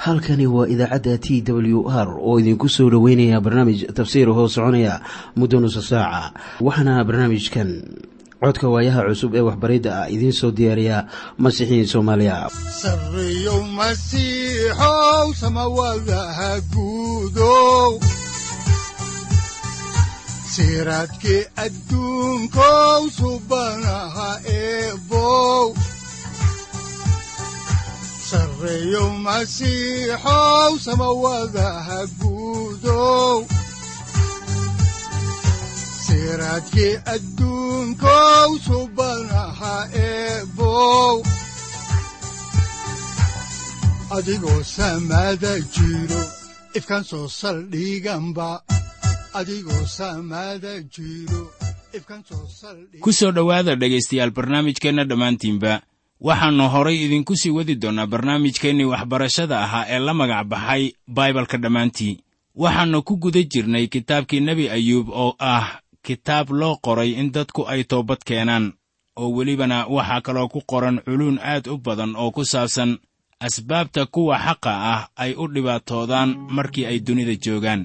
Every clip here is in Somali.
halkani waa idaacadda t w r oo idinku soo dhoweynaya barnaamij tafsiir hoo soconaya muddo nusa saaca waxaana barnaamijkan codka waayaha cusub ee waxbaridda ah idiin soo diyaariya masiixiin soomaaliya siraadki adduunkow subanaha eebow sareeyow masiixow samawadaha guudow siraadki adduunkow subanaha eebow adigoo samaada jiro ifkan soo saldhiganba ku soo dhowaada dhegaystayaal barnaamijkeenna dhammaantiinba waxaannu horay idinku sii wadi doonnaa barnaamijkeennii waxbarashada ahaa ee la magac baxay baibalka dhammaantii waxaannu ku guda jirnay kitaabkii nebi ayuub oo ah kitaab loo qoray in dadku ay toobad keenaan oo welibana waxaa kaloo ku qoran culuun aad u badan oo ku saabsan asbaabta kuwa xaqa ah ay u dhibaatoodaan markii ay dunida joogaan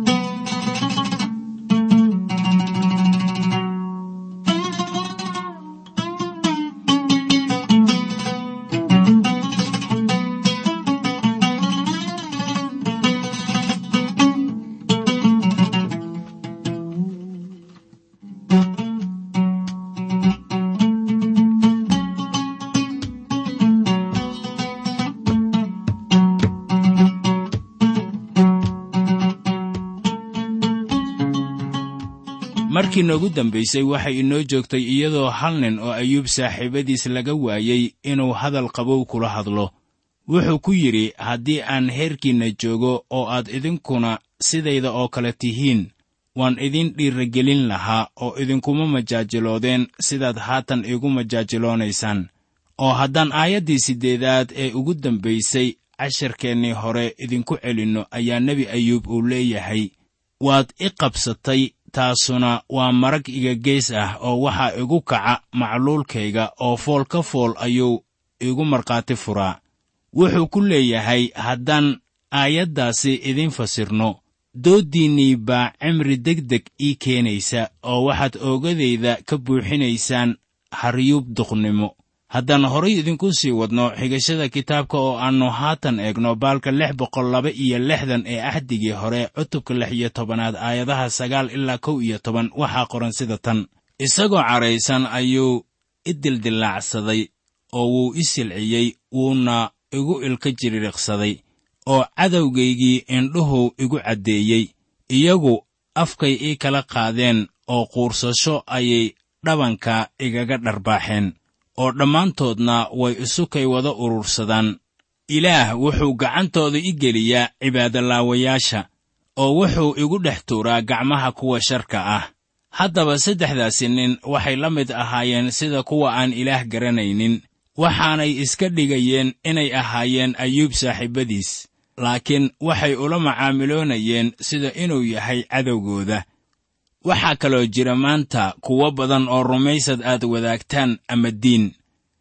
markii noogu dambaysay waxay inoo joogtay iyadoo hal nin oo ayuub saaxiibadiis laga waayey inuu hadal qabow kula hadlo wuxuu ku yidhi haddii aan heerkiinna joogo oo aad idinkuna sidayda oo kale tihiin waan idin dhiiragelin lahaa oo idinkuma majaajiloodeen sidaad haatan igu majaajiloonaysaan oo haddaan aayaddii siddeedaad ee ugu dambaysay casharkeennii hore idinku celinno ayaa nebi ayuub uu leeyahay waad i qabsatay taasuna waa marag iga gees ah oo waxaa igu kaca macluulkayga oo fool ka fool ayuu igu markhaati furaa wuxuu ku leeyahay haddaan aayaddaasi idiin fasirno dooddiinnii baa cimri degdeg ii keenaysa oo waxaad oogadayda ka buuxinaysaan haryuub duqnimo haddaan horay idinku sii wadno xigashada kitaabka oo aannu haatan eegno baalka lix boqol laba iyo lixdan ee axdigii hore cutubka lix iyo tobanaad aayadaha sagaal ilaa kow iyo toban waxaa qoran sida tan isagoo cadhaysan ayuu i dildillaacsaday oo wuu i silciyey wuuna igu ilka jiririqsaday oo cadowgaygii indhuhu igu caddeeyey iyagu afkay ii kala qaadeen oo quursasho ayay dhabanka igaga dharbaaxeen oo dhammaantoodna way isukay wada urursadaan ilaah wuxuu gacantooda i geliyaa cibaadolaawayaasha oo wuxuu igu dhex tuuraa gacmaha kuwa sharka ah haddaba saddexdaasi nin waxay la mid ahaayeen sida kuwa aan ilaah garanaynin waxaanay iska dhigayeen inay ahaayeen ayuub saaxiibadiis laakiin waxay ula macaamiloonayeen sida inuu yahay cadowgooda waxaa kaloo jira maanta kuwo badan oo rumaysad aad wadaagtaan ama diin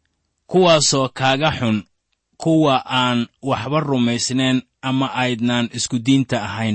kuwaasoo kaaga xun kuwa aan waxba rumaysnayn ama aydnaan isku diinta ahayn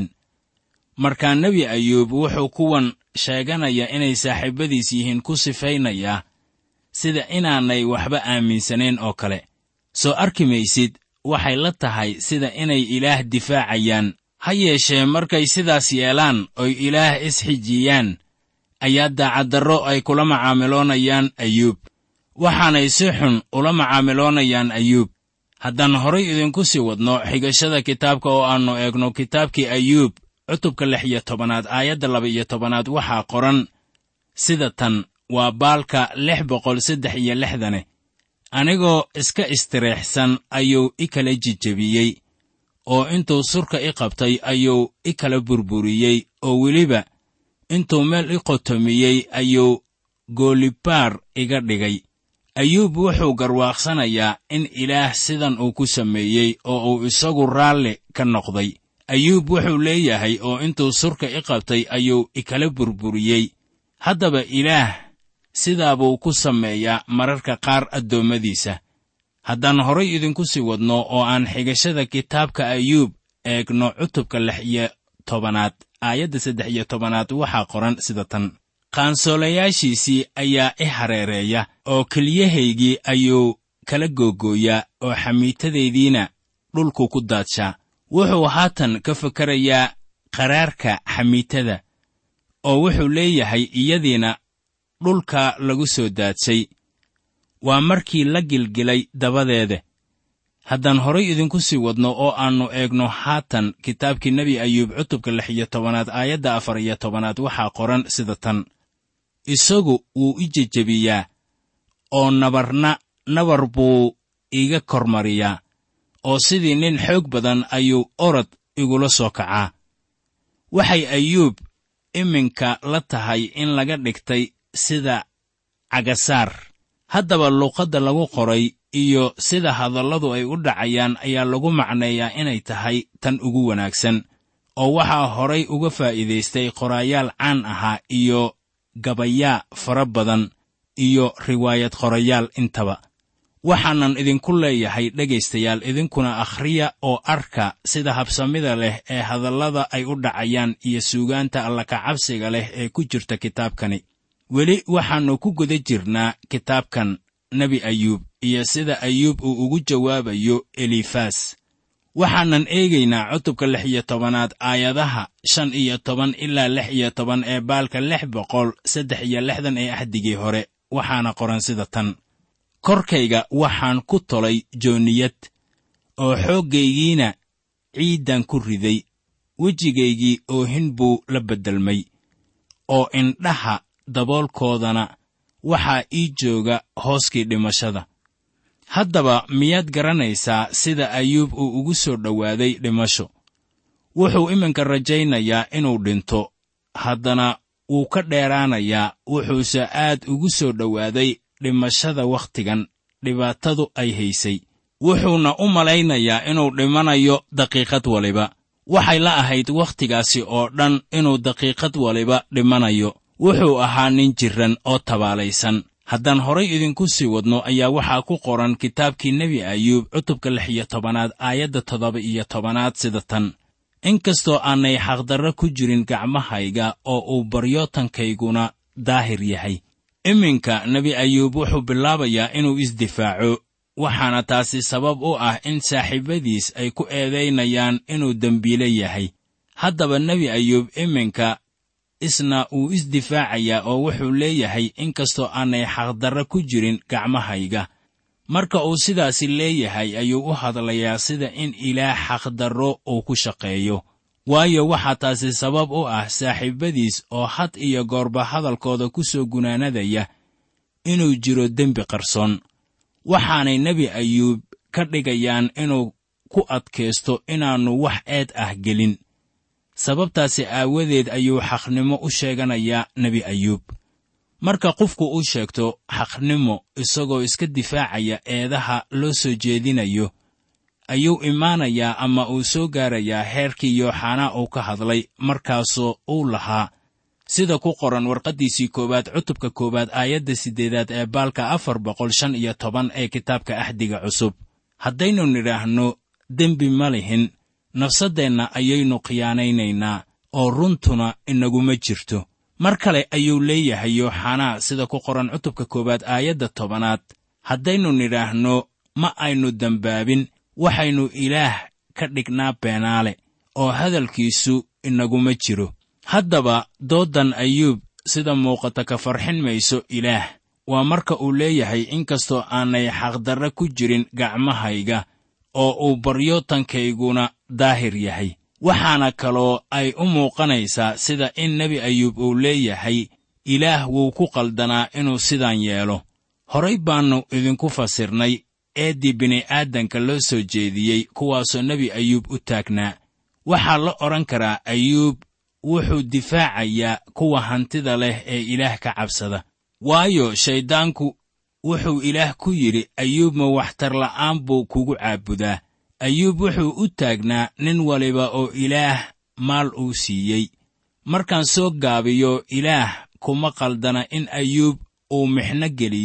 markaa nebi ayuub wuxuu kuwan sheeganaya inay saaxiibadiis yihiin ku sifaynayaa sida inaanay waxba aaminsanayn oo kale soo arki maysid waxay la tahay sida inay ilaah difaacayaan ha yeeshee markay sidaas yeelaan oy ilaah isxijiyaan ayaa daacaddarro ay kula macaamiloonayaan ayuub waxaanay si xun ula macaamiloonayaan ayuub haddaan horay idinku sii wadno xigashada kitaabka oo aannu eegno kitaabkii ayuub cutubka lix iyo tobanaad aayadda laba iyo tobanaad waxaa qoran sida tan waa baalka lix boqol saddex iyo lixdane anigoo iska istireexsan ayuu i kala jijebiyey oo intuu surka i qabtay ayuu i kala burburiyey oo weliba intuu meel i qotomiyey ayuu goolibaar iga dhigay ayuub wuxuu garwaaqsanayaa in ilaah sidan uu ku sameeyey oo uu isagu raalli ka noqday ayuub wuxuu leeyahay oo intuu surka i qabtay ayuu ikala burburiyey haddaba ilaah sidaa buu ku sameeyaa mararka qaar addoommadiisa haddaan horay idinku sii wadno oo aan xigashada kitaabka ayuub eegno cutubka lix iyo tobanaad aayadda saddex iyo tobanaad waxaa qoran sida tan qaansoolayaashiisii ayaa i hareereeya oo keliyahaygii ayuu kala googooyaa oo xamiitadaydiina dhulku ku daadshaa wuxuu haatan ka fakarayaa qaraarka xamiitada oo wuxuu leeyahay iyadiina dhulka lagu soo daadshay waa markii la gilgilay dabadeeda haddaan horay idinku sii wadno oo aannu eegno haatan kitaabkii nebi ayuub cutubka lix iyo tobanaad aayadda afar iyo tobanaad waxaa qoran sida tan isagu wuu i jejebiyaa oo nabarna nabar buu iiga kormariyaa oo sidii nin xoog badan ayuu orod igula soo kacaa waxay ayuub iminka la tahay in laga dhigtay sida cagasaar haddaba luuqadda lagu qoray iyo sida hadalladu ay u dhacayaan ayaa lagu macneeyaa inay tahay tan ugu wanaagsan oo waxaa horay uga faa'iidaystay qoraayaal caan ahaa iyo gabayaa fara badan iyo riwaayad qorayaal intaba waxaanan idinku leeyahay dhegaystayaal idinkuna akhriya oo arka sida habsamida leh ee hadallada ay u dhacayaan iyo suugaanta allakacabsiga leh ee ku jirta kitaabkani weli waxaannu ku guda jirnaa kitaabkan nebi ayuub iyo sida ayuub uu ugu jawaabayo elifas waxaanan eegaynaa cutubka lix iyo tobanaad aayadaha shan iyo toban ilaa lix iyo toban ee baalka lix boqol saddex iyo lixdan ee axdigii hore waxaana qoran sida tan korkayga waxaan ku tolay jooniyad oo xooggaygiina ciiddan ku riday wejigaygii oohin buu la beddelmay oo indhaha daboolkoodana waxaa ii jooga hooskii dhimashada haddaba miyaad garanaysaa sida ayuub uu ugu soo dhowaaday dhimasho wuxuu iminka rajaynayaa inuu dhinto haddana wuu ka dheeraanayaa wuxuuse aad ugu soo dhowaaday dhimashada wakhtigan dhibaatadu ay haysay wuxuuna u malaynayaa inuu dhimanayo daqiiqad waliba waxay la ahayd wakhtigaasi oo dhan inuu daqiiqad waliba dhimanayo wuxuu ahaa nin jirran oo tabaalaysan haddaan horay idinku sii wadno ayaa waxaa ku qoran kitaabkii nebi ayuub cutubka lix iyo tobanaad aayadda toddoba iyo tobanaad sida tan inkastoo aanay xaqdarro ku jirin gacmahayga oo uu baryootankayguna daahir yahay iminka nebi ayuub wuxuu bilaabayaa inuu isdifaaco waxaana taasi sabab u ah in saaxiibadiis ay ku eedaynayaan inuu dembiile yahay haddaba nebi ayuub iminka isna uu isdifaacayaa oo wuxuu leeyahay inkastoo aanay xaqdarro ku jirin gacmahayga marka uu sidaasi leeyahay ayuu u hadlayaa sida in ilaah xaqdarro uu ku shaqeeyo waayo waxaa taasi sabab u ah saaxiibadiis oo had iyo goorba hadalkooda ku soo gunaanadaya inuu jiro dembi qarsoon waxaanay nebi ayuub ka dhigayaan inuu ku adkaysto inaannu wax eed ah gelin sababtaasi aawadeed ayuu xaqnimo u sheeganayaa nebi ayuub marka qofku uu sheegto xaqnimo isagoo iska difaacaya eedaha loo soo jeedinayo ayuu imaanayaa ama uu soo gaarayaa heerkii yooxanaa uu ka hadlay markaasoo uu lahaa sida ku qoran warqaddiisii koowaad cutubka koowaad aayadda siddeedaad ee baalka afar boqol shan iyo toban ee kitaabka axdiga cusub haddaynu nidhaahno dembi ma lihin nafsaddeenna ayaynu khiyaanaynaynaa oo runtuna inaguma jirto mar kale ayuu leeyahay yooxanaa sida ku qoran cutubka koowaad aayadda tobanaad haddaynu nidhaahno ma aynu dembaabin waxaynu ilaah ka dhignaa beenaale oo hadalkiisu inaguma jiro haddaba dooddan ayuub sida muuqata ka farxin mayso ilaah waa marka uu leeyahay inkastoo aanay xaqdarre ku jirin gacmahayga oo uu baryootankayguna daahir yahay waxaana kaloo ay u muuqanaysaa sida in nebi ayuub uu leeyahay ilaah wuu ku qaldanaa inuu sidaan yeelo horay baannu idinku fasirnay eeddii bini'aadanka loo soo jeediyey kuwaasoo nebi ayuub u taagnaa waxaa la odhan karaa ayuub wuxuu difaacayaa kuwa hantida leh ee ilaah ka cabsada waayo shayddaanku wuxuu ilaah ku yidhi ayuub ma waxtar la'aan buu kugu caabudaa ayuub wuxuu u taagnaa nin waliba oo ilaah maal uu siiyey markaan soo gaabiyo ilaah kuma qaldana in ayuub uu mixno geliyo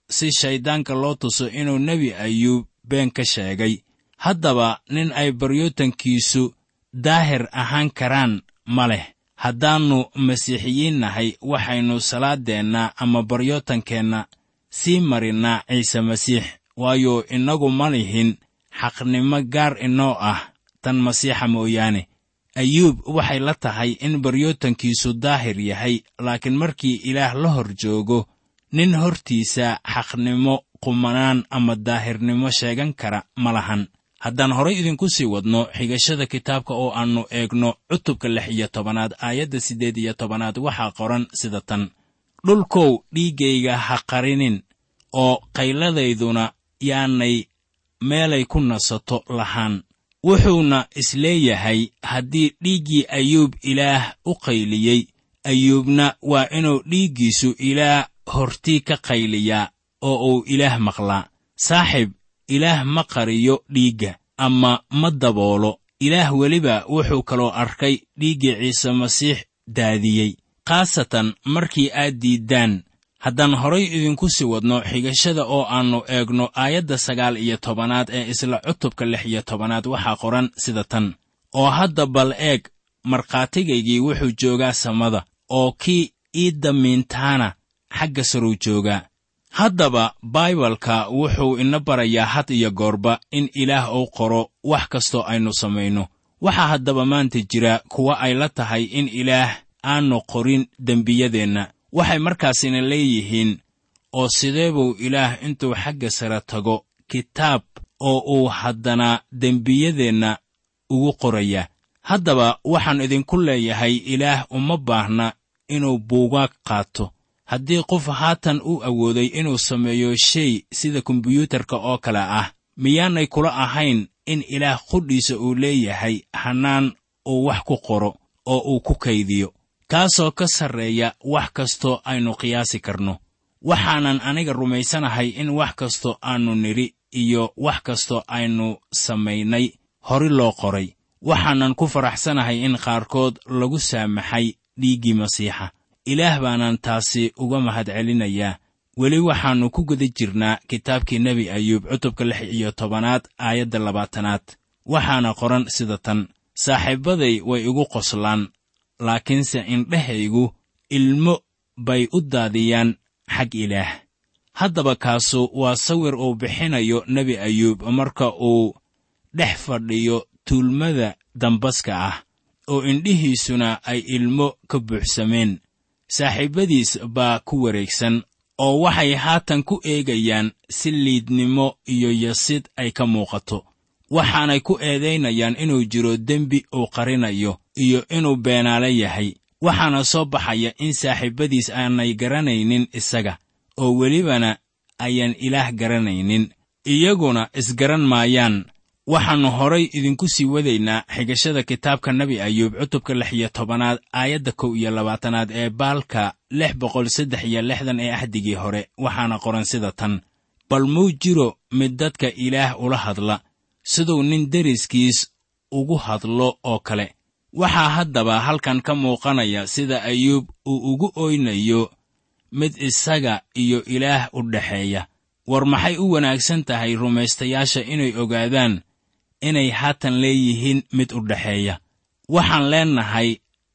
si shayddaanka loo tuso inuu nebi ayuub been ka sheegay haddaba nin ay baryootankiisu daahir ahaan karaan ma leh haddaannu masiixiyiin nahay waxaynu salaaddeenna ama baryootankeenna sii marinnaa ciise masiix waayo innagu ma lihin xaqnimo gaar inoo ah tan masiixa mooyaane ayuub waxay la tahay in baryootankiisu daahir yahay laakiin markii ilaah la hor joogo nin hortiisa xaqnimo qumanaan ama daahirnimo sheegan kara ma lahan haddaan horay idinku sii wadno xigashada kitaabka oo aannu eegno cutubka lix iyo tobanaad aayadda siddeed iyo tobanaad waxaa qoran sida tan dhulkow dhiiggayga ha qarinin oo qayladayduna yaanay meelay ku nasato lahaan wuxuuna isleeyahay haddii dhiiggii ayuub ilaah u qayliyey ayuubna waa inuu dhiiggiisu ilaah hortii ka qayliyaa oo uu ilaah maqlaa saaxib ilaah ma qariyo dhiigga ama ma daboolo ilaah weliba wuxuu kaloo arkay dhiiggii ciise masiix daadiyey khaasatan markii aad diiddaan haddaan horay idinku sii wadno xigashada oo aannu eegno aayadda sagaal iyo tobanaad ee isla cutubka lix iyo tobanaad waxaa qoran sida tan oo hadda bal eeg markhaatigaygii wuxuu joogaa samada oo kii ii damiintaana xagga saruu joogaa haddaba baibalka wuxuu ina barayaa had iyo goorba in ilaah uu qoro wax kastoo aynu samayno waxaa haddaba maanta jira kuwa ay la tahay in ilaah aanu qorin dembiyadeenna waxay markaasina leeyihiin oo sidee buu ilaah intuu xagga sare tago kitaab oo uu haddana dembiyadeenna ugu qorayaa haddaba waxaan idinku leeyahay ilaah uma baahna inuu buugaag qaato haddii qof haatan u awooday inuu sameeyo shay sida kombiyuutarka oo kale ah miyaanay kula ahayn in ilaah qudhiisa uu leeyahay hannaan uu wax ku qoro oo uu ku kaydiyo kaasoo ka sarreeya wax kastoo aynu qiyaasi karno waxaanan aniga rumaysanahay in wax kastoo aannu nidhi iyo wax kastoo aynu samaynay hori loo qoray waxaanan ku faraxsanahay in qaarkood lagu saamaxay dhiiggii masiixa ilaah baanaan taasi uga mahadcelinayaa weli waxaannu ku guda jirnaa kitaabkii nebi ayuub cutubka lix iyo tobanaad aayadda labaatanaad waxaana qoran sida tan saaxiibbaday way igu qoslaan laakiinse indhahaygu ilmo bay u daadiyaan xag ilaah haddaba kaasu waa sawir uu bixinayo nebi ayuub marka uu dhex fadhiyo tuulmada dambaska ah oo indhihiisuna ay ilmo ka buuxsameen saaxiibbadiis baa ku wareegsan oo waxay haatan ku eegayaan si liidnimo iyo yasid ay ka muuqato waxaanay ku eedaynayaan inuu jiro dembi uu qarinayo iyo inuu beenaale yahay waxaana soo baxaya in saaxiibbadiis aanay garanaynin isaga oo welibana ayaan ilaah garanaynin iyaguna isgaran maayaan waxaannu horay idinku sii wadaynaa xigashada kitaabka nebi ayuub cutubka lix iyo tobanaad aayadda kow iyo labaatanaad ee baalka lix boqol saddex iyo lixdan ee axdigii hore waxaana qoran sida tan bal muu jiro mid dadka ilaah ula hadla siduu nin deriskiis ugu hadlo oo kale waxaa haddaba halkan ka muuqanaya sida ayuub uu ugu oynayo mid isaga iyo ilaah u dhexeeya war maxay u wanaagsan tahay rumaystayaasha inay ogaadaan inay haatan leeyihiin mid u dhexeeya waxaan leennahay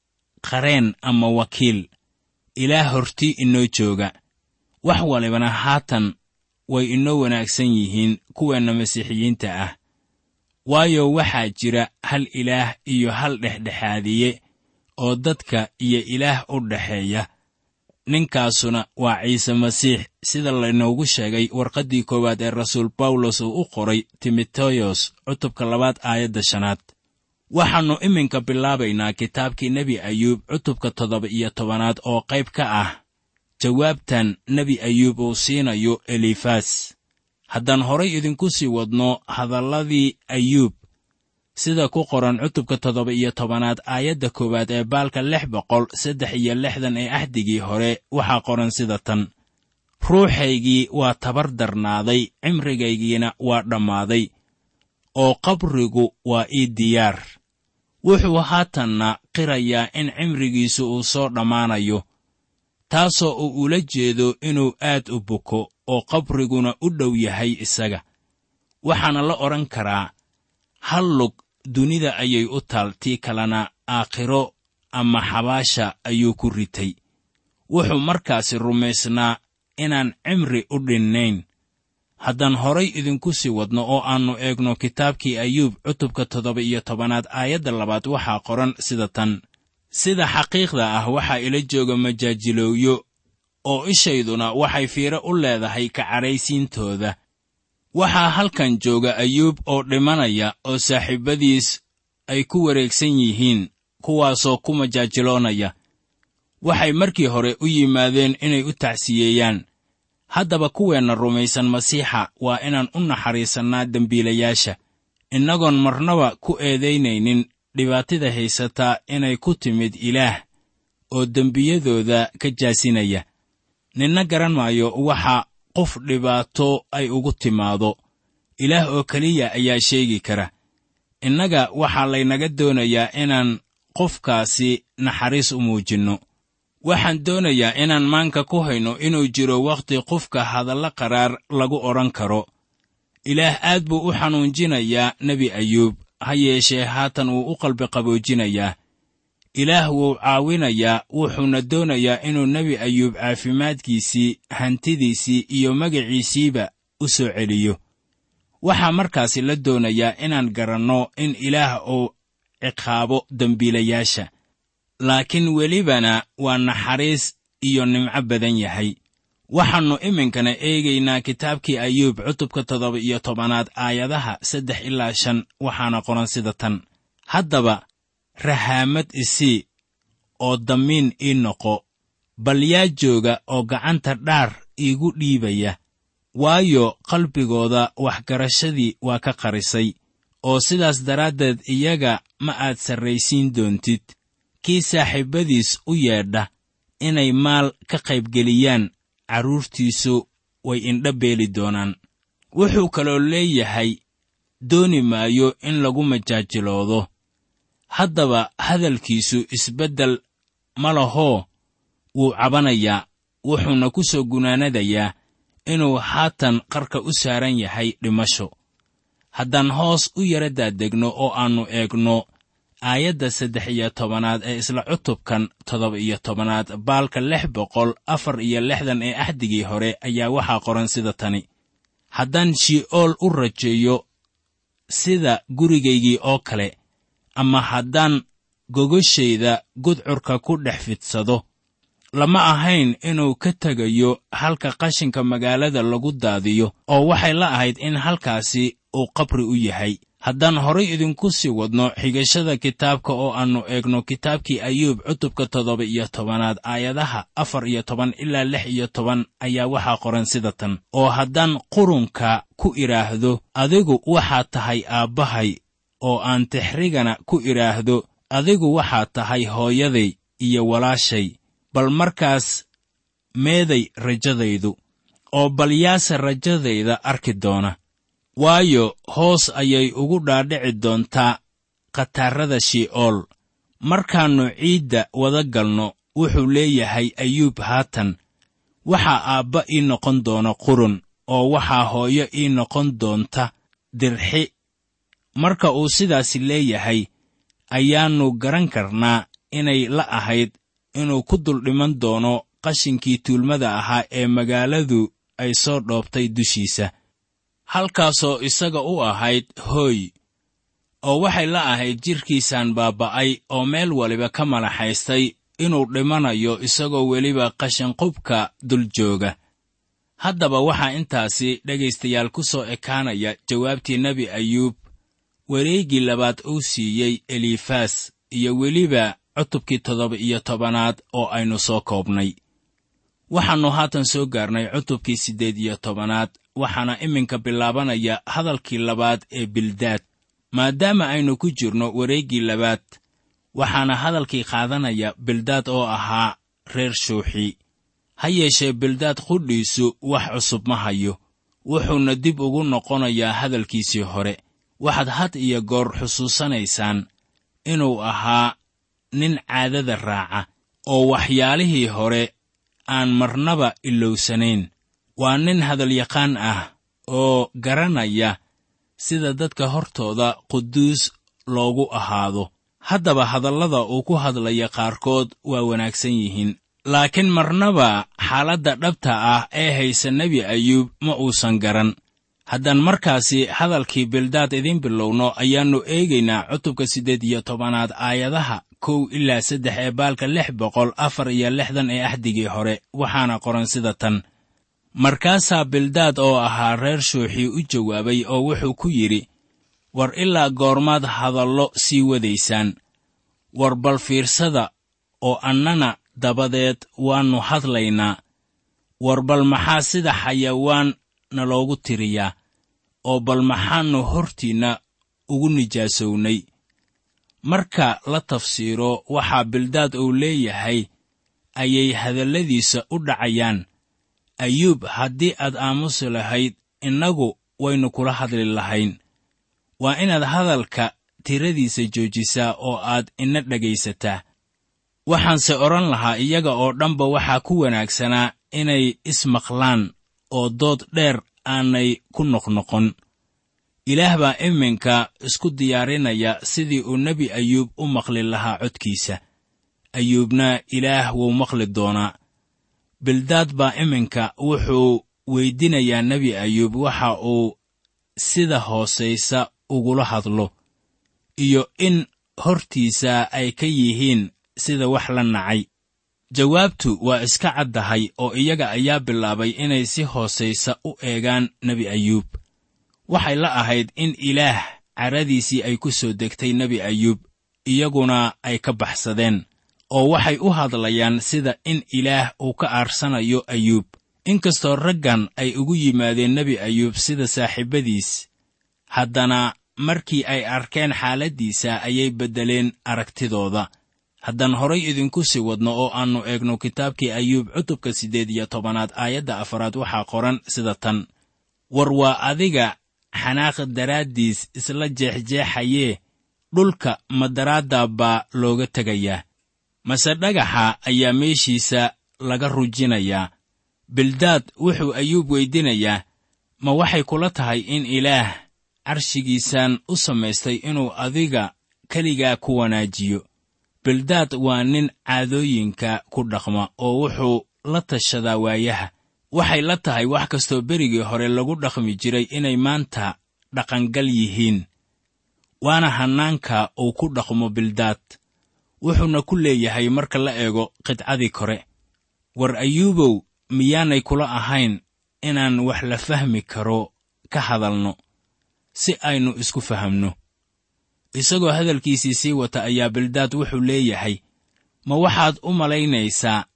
qareen ama wakiil ilaah hortii inoo jooga wax walibana haatan way inoo wanaagsan yihiin kuweenna masiixiyiinta ah waayo waxaa jira hal ilaah iyo hal dhexdhexaadiye oo dadka iyo ilaah u dhexeeya ninkaasuna waa ciise masiix sida laynoogu sheegay warqaddii koowaad ee rasuul bawlos uu u qoray timoteyos cutubka labaad aayadda shanaad waxaannu iminka bilaabaynaa kitaabkii nebi ayuub cutubka toddoba iyo tobanaad oo qayb ka ah jawaabtan nebi ayuub uu siinayo elifas haddaan horay idinku sii wadno hadalladii ayuub sida ku qoran cutubka toddoba iyo tobanaad aayadda koowaad ee baalka lix boqol saddex iyo lixdan ee axdigii hore waxaa qoran sida tan ruuxaygii waa tabar darnaaday cimrigaygiina waa dhammaaday oo qabrigu waa ii diyaar wuxuu haatanna qirayaa in cimrigiisu uu soo dhammaanayo taasoo uu ula jeedo inuu aad u buko oo qabriguna u dhow yahay isaga waxaana la odhan karaa hal lug dunida ayay u taal tii kalena aakhiro ama xabaasha ayuu ku ritay wuxuu markaasi rumaysnaa inaan cimri u dhinnayn haddaan horay idinku sii wadno oo aannu eegno kitaabkii ayuub cutubka toddoba iyo tobanaad aayadda labaad waxaa qoran sida tan sida xaqiiqda ah waxaa ila jooga majaajilowyo oo ishayduna waxay fiiro u leedahay ka cadhaysiintooda waxaa halkan jooga ayuub oo dhimanaya oo saaxiibbadiis ay ku wareegsan yihiin kuwaasoo ku majaajiloonaya waxay markii hore u yimaadeen inay u tacsiyeeyaan haddaba kuweenna rumaysan masiixa waa inaan u naxariisannaa dembiilayaasha innagoon marnaba ku eedaynaynin dhibaatada haysataa inay ku timid ilaah oo dembiyadooda ka jaasinaya ninna garan maayo waxa qof dhibaato ay ugu timaado ilaah oo keliya ayaa sheegi kara innaga waxaa laynaga doonayaa inaan qofkaasi naxariis u muujinno waxaan doonayaa inaan maanka ku hayno inuu jiro wakhti qofka hadalla qaraar lagu odhan karo ilaah aad buu u xanuunjinayaa nebi ayuub ha yeeshee haatan wuu u qalbi qaboojinayaa ilaah wuu caawinayaa wuxuuna doonayaa inuu nebi ayuub caafimaadkiisii hantidiisii iyo magaciisiiba u soo celiyo waxaa markaasi la doonayaa inaan garanno in ilaah uu ciqaabo dembiilayaasha laakiin welibana waa naxariis iyo nimco badan yahay waxaannu iminkana eegaynaa kitaabkii ayuub cutubka toddoba iyo tobanaad aayadaha saddex ilaa shan waxaana qoran sida tan haddaba rahaamad isii oo damiin ii noqo bal yaa jooga oo gacanta dhaar iigu dhiibaya waayo qalbigooda waxgarashadii waa ka qarisay oo sidaas daraaddeed iyaga ma aad sarraysiin doontid kii saaxiibbadiis u yeedha inay maal ka qaybgeliyaan carruurtiisu way indha beeli doonaan wuxuu kaloo leeyahay dooni maayo in lagu majaajiloodo haddaba hadalkiisu isbeddel ma lahoo wuu cabanayaa wuxuuna ku soo gunaanadayaa inuu haatan qarka u saaran yahay dhimasho haddaan hoos u yara daadegno oo aannu eegno aayadda saddex iyo tobanaad ee isla cutubkan toddoba iyo tobanaad baalka lix boqol afar iyo lixdan ee axdigii hore ayaa waxaa qoran sida tani haddaan shi'ool u rajeeyo sida gurigaygii oo kale ama haddaan gogoshayda gudcurka ku dhex fidsado lama ahayn inuu ka tegayo halka qashinka magaalada lagu daadiyo oo waxay la ahayd in halkaasi uu qabri u yahay haddaan horay idinku sii wadno xigashada kitaabka oo aannu eegno kitaabkii ayuub cutubka toddoba iyo tobanaad aayadaha afar iyo toban ilaa lix iyo toban ayaa waxaa qoran sida tan oo haddaan qurunka ku idhaahdo adigu waxaad tahay aabbahay oo aan tixrigana ku idhaahdo adigu waxaad tahay hooyaday iyo walaashay bal markaas meeday rajadaydu oo bal yaase rajadayda arki doona waayo hoos ayay ugu dhaadhici doontaa khataarrada shi'ool markaannu ciidda wada galno wuxuu leeyahay ayuub haatan waxaa aabba ii noqon doona qurun oo waxaa hooyo ii noqon doonta dirxi marka uu sidaasi leeyahay ayaannu garan karnaa inay la ahayd inuu ku dul dhiman doono qashinkii tuulmada ahaa ee magaaladu ay soo dhoobtay dushiisa halkaasoo isaga u ahayd hooy oo waxay la ahayd jidhkiisaan baaba'ay oo meel waliba ka malaxaystay inuu dhimanayo isagoo weliba qashinqubka dul jooga haddaba waxaa intaasi dhegaystayaal ku soo ekaanaya jawaabtii nebi ayuub wareeggii labaad uu siiyey elifaas iyo weliba cutubkii toddoba iyo tobanaad oo aynu soo koobnay waxaannu haatan soo gaarnay cutubkii siddeed iyo tobanaad waxaana iminka bilaabanaya hadalkii labaad ee bildaad maadaama aynu ku jirno wareeggii labaad waxaana hadalkii qaadanaya bildaad oo ahaa reer shuuxi ha yeeshee bildaad qudhiisu wax cusub ma hayo wuxuuna dib ugu noqonayaa hadalkiisii hore waxaad had iyo goor xusuusanaysaan inuu ahaa nin caadada raaca oo waxyaalihii hore aan marnaba ilowsanayn waa nin hadalyaqaan ah oo garanaya sida dadka hortooda quduus loogu ahaado haddaba hadallada uu ku hadlaya qaarkood waa wanaagsan yihiin laakiin marnaba xaaladda dhabta ah ee haysa nebi ayuub ma uusan garan haddaan markaasi hadalkii bildaad idiin bilowno ayaannu eegaynaa cutubka siddeed iyo tobanaad aayadaha kow ilaa saddex ee baalka lix boqol afar iyo lixdan ee axdigii hore waxaana qoran sida tan markaasaa bildaad oo ahaa reer shuuxii u jawaabay oo wuxuu ku yidhi war ilaa goormaad hadallo sii wadaysaan war bal fiirsada oo annana dabadeed waannu hadlaynaa war bal maxaa sida xayawaan naloogu tiriyaa oo bal maxaannu hortiinna ugu nijaasownay marka la tafsiiro waxaa bildaad uu leeyahay ayay hadalladiisa u dhacayaan ayuub haddii aad aamusi lahayd innagu waynu kula hadli lahayn waa inaad hadalka tiradiisa joojisaa oo aad ina dhegaysataa waxaanse odhan lahaa iyaga oo dhanba waxaa ku wanaagsanaa inay ismaqlaan oo dood dheer aanay ku noqnoqon ilaah baa iminka isku diyaarinaya sidii uu nebi ayuub u maqli lahaa codkiisa ayuubna ilaah wuu maqli doonaa bildaad baa iminka wuxuu weydinayaa nebi ayuub waxa uu sida hoosaysa ugula hadlo iyo in hortiisa ay ka yihiin sida wax la nacay jawaabtu waa iska caddahay oo iyaga ayaa bilaabay inay si hoosaysa u eegaan nebi ayuub waxay la ahayd in ilaah caradiisii ay ku soo degtay nebi ayuub iyaguna ay ka baxsadeen oo waxay u hadlayaan sida in ilaah uu ka aarsanayo ayuub inkastoo raggan ay ugu yimaadeen nebi ayuub sida saaxiibbadiis haddana markii ay arkeen xaaladdiisa ayay beddeleen aragtidooda haddaan horay idinku sii wadno oo aannu eegno kitaabkii ayuub cutubka siddeed iyo tobanaad aayadda afaraad waxaa qoran sida tan war waa adiga xanaaq daraaddiis isla jeexjeexayee dhulka madaraadda baa looga tegayaa mase dhagaxa ayaa meeshiisa laga rujinayaa bildaad wuxuu ayuub weydinayaa ma waxay kula tahay in ilaah carshigiisaan u samaystay inuu adiga keligaa ku wanaajiyo bildaad waa nin caadooyinka ku dhaqma oo wuxuu la tashadaa waayaha waxay la tahay wax kastoo berigii hore lagu dhaqmi jiray inay maanta dhaqangal yihiin waana hannaanka uu ku dhaqmo bildaad wuxuuna ku leeyahay marka la eego qidcadii kore war ayuubow miyaanay kula ahayn inaan wax la fahmi karo ka hadalno si aynu isku fahamno isagoo hadalkiisii sii wata ayaa bildaad wuxuu leeyahay ma waxaad u malaynaysaa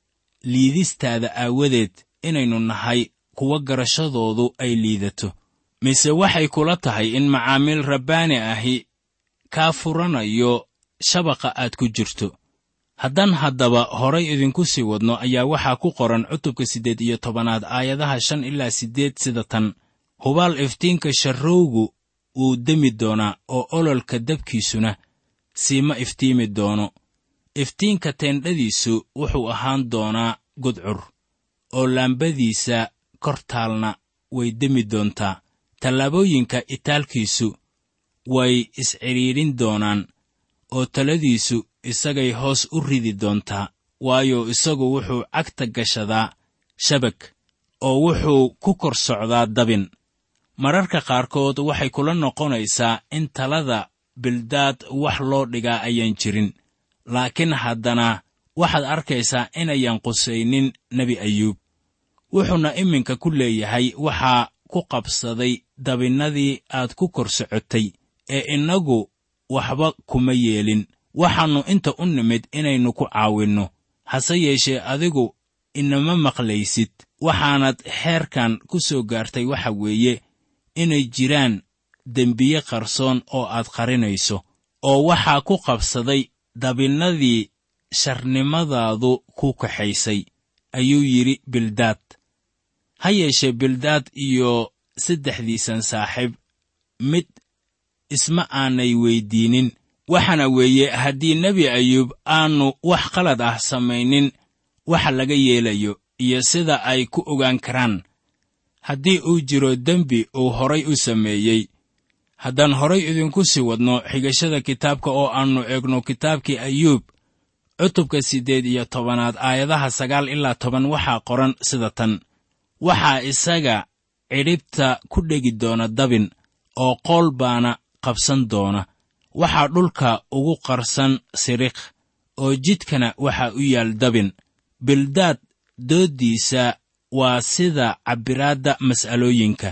liidistaada aawadeed inaynu nahay kuwa garashadoodu ay liidato mise waxay kula tahay in macaamiil rabbaani ahi kaa furanayo shabaqa aad ku jirto haddaan haddaba horay idinku sii wadno ayaa waxaa ku qoran cutubka siddeed iyo tobanaad aayadaha shan ilaa siddeed sida tan hubaal iftiinka sharrowgu wuu demi doonaa oo ololka dabkiisuna siima iftiimi doono iftiinka teendhadiisu wuxuu ahaan doonaa gudcur oo laambadiisa kor taalna way demi doontaa tallaabooyinka itaalkiisu way iscidhiidhin doonaan oo taladiisu isagay hoos u ridi doontaa waayo isagu wuxuu cagta gashadaa shabag oo wuxuu ku kor socdaa dabin mararka qaarkood waxay kula noqonaysaa in talada bildaad wax loo dhigaa ayaan jirin laakiin haddana waxaad arkaysaa inayan qusaynin nebi ayuub wuxuuna iminka ku leeyahay waxaa ku qabsaday dabinnadii aad ku kor socotay ee innagu waxba kuma yeelin waxaannu inta u nimid inaynu ku caawinno hase yeeshee adigu inama maqlaysid waxaanad xeerkan ku soo gaartay waxa weeye inay jiraan dembiye qarsoon oo aad qarinayso oo waxaa ku qabsaday dabinnadii sharnimadaadu ku kaxaysay ayuu yidhi bildaad ha yeeshee bildaad iyo saddexdiisan saaxiib mid isma aanay weyddiinin waxaana weeye haddii nebi ayuub aannu wax qalad ah samaynin waxa laga yeelayo iyo sida ay ku ogaan karaan haddii uu jiro dembi uu horay u sameeyey haddaan horay idinku sii wadno xigashada kitaabka oo aannu eegno kitaabkii ayuub cutubka siddeed iyo tobanaad aayadaha sagaal ilaa toban waxaa qoran sida tan waxaa isaga cidhibta ku dhegi doona dabin oo qool baana qabsan doona waxaa dhulka ugu qarsan siriq oo jidkana waxaa u yaal dabin bildaad dooddiisa waa sida cabbiraadda mas'alooyinka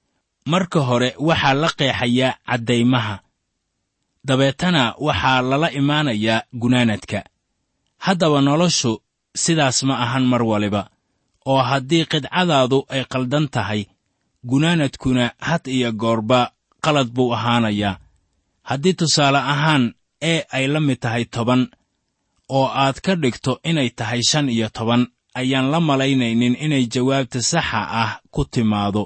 marka hore waxaa la qeexayaa caddaymaha dabeetana waxaa lala imaanayaa gunaanadka haddaba noloshu sidaas ma ahan mar waliba oo haddii qidcadaadu ay qaldan tahay gunaanadkuna had iyo goorba qalad buu ahaanayaa haddii tusaale ahaan ee ay la mid tahay toban oo aad ka dhigto inay tahay shan iyo toban ayaan la malaynaynin inay jawaabta saxa ah ku timaado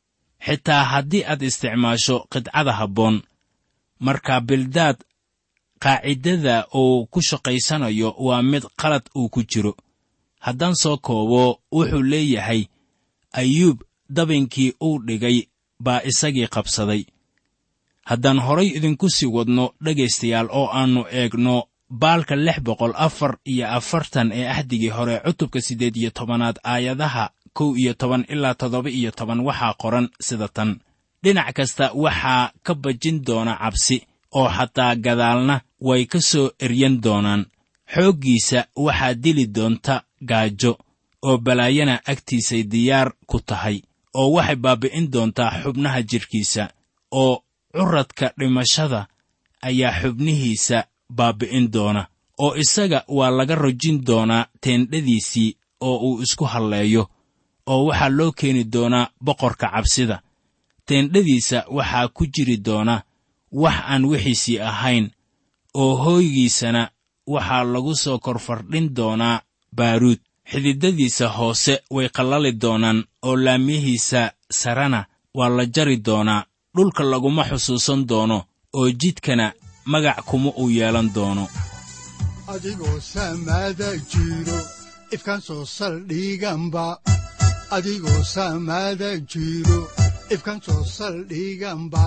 xitaa haddii aad isticmaasho qidcada habboon marka bildaad qaacidada uu ku shaqaysanayo waa mid qalad uu ku jiro haddaan soo koobo wuxuu leeyahay ayuub dabinkii uu dhigay baa isagii qabsaday haddaan horay idinku sii wadno dhegaystayaal oo aannu eegno baalka lix boqol afar iyo afartan ee ahdigii hore cutubka siddeed iyo tobanaad aayadaha kow iyo toban ilaa toddoba iyo toban waxaa qoran sida tan dhinac kasta waxaa ka bajin doona cabsi oo xataa gadaalna way ka soo eryan doonaan xooggiisa waxaa dili doonta gaajo oo balaayana agtiisay diyaar ku tahay oo waxay baabbi'in doontaa xubnaha jidhkiisa oo curadka dhimashada ayaa xubnihiisa baabbi'in doona oo isaga waa laga rojin doonaa teendhadiisii oo uu isku halleeyo oo waxaa loo keeni doonaa boqorka cabsida teendhadiisa waxaa ku jiri doona wax aan wixiisii ahayn oo hooygiisana waxaa lagu soo korfardhin doonaa baaruud xididadiisa hoose way qallali doonaan oo laamiyihiisa sarena waa la jari doonaa dhulka laguma xusuusan doono oo jidkana magac kuma uu yeelan doono adigoo samaada jiro ifkaan soo saldhiganba adigoo samaada jiro ifkaan soo saldhiganba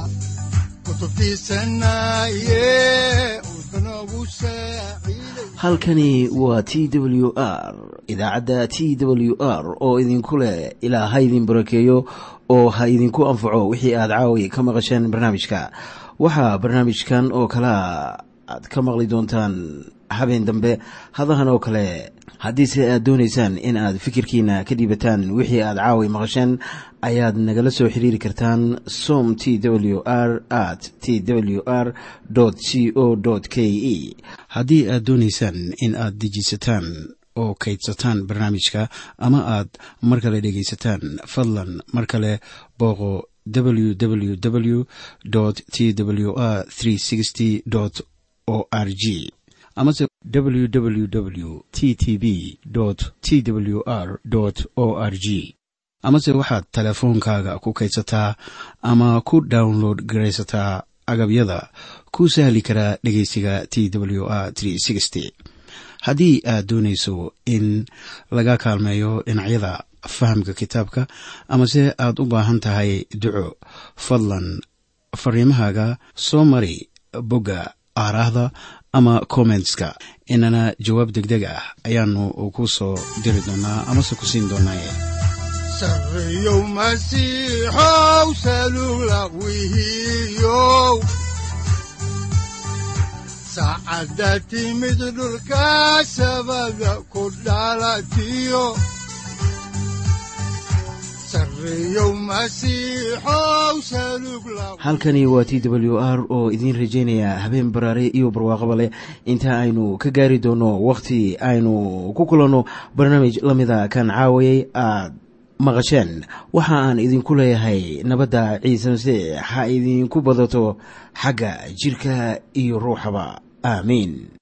halkani waa t w r idaacadda t w r oo idinku leh ilaa ha idin barakeeyo oo ha idinku anfaco wixii aad caawi ka maqasheen barnaamijka waxaa barnaamijkan oo kalaa aad ka maqli doontaan habeen dambe hadahan oo kale haddiise aad doonaysaan in aad fikirkiina ka dhiibataan wixii aad caawi maqasheen ayaad nagala soo xiriiri kartaan som t w r at t w r c o k e haddii aad doonaysaan in aad dejiisataan oo kaydsataan barnaamijka ama aad mar kale dhegaysataan fadlan mar kale booqo www t w r o r g amase www t t b t w r o r g amase waxaad teleefoonkaaga ku kaydsataa ama ku download garaysataa agabyada ku sahli karaa dhegeysiga t w r haddii aad doonayso in laga kaalmeeyo dhinacyada fahamka kitaabka amase aad u baahan tahay duco fadlan fariimahaaga soo mari bogga aaraahda ama kommentska inana jawaab degdeg ah ayaanu ku soo diri doonaa amase ku siin doonaaye sareyow masiixow salula wihiyow saacadda timid dhulka sabada ku dhalatiyo halkani waa t w r oo idiin rajaynaya habeen baraare iyo barwaaqaba leh inta aynu ka gaari doono wakhti aynu ku kulanno barnaamij la mida kan caawayay aad maqasheen waxa aan idinku leeyahay nabadda ciise masiix ha idinku badato xagga jidhka iyo ruuxaba aamiin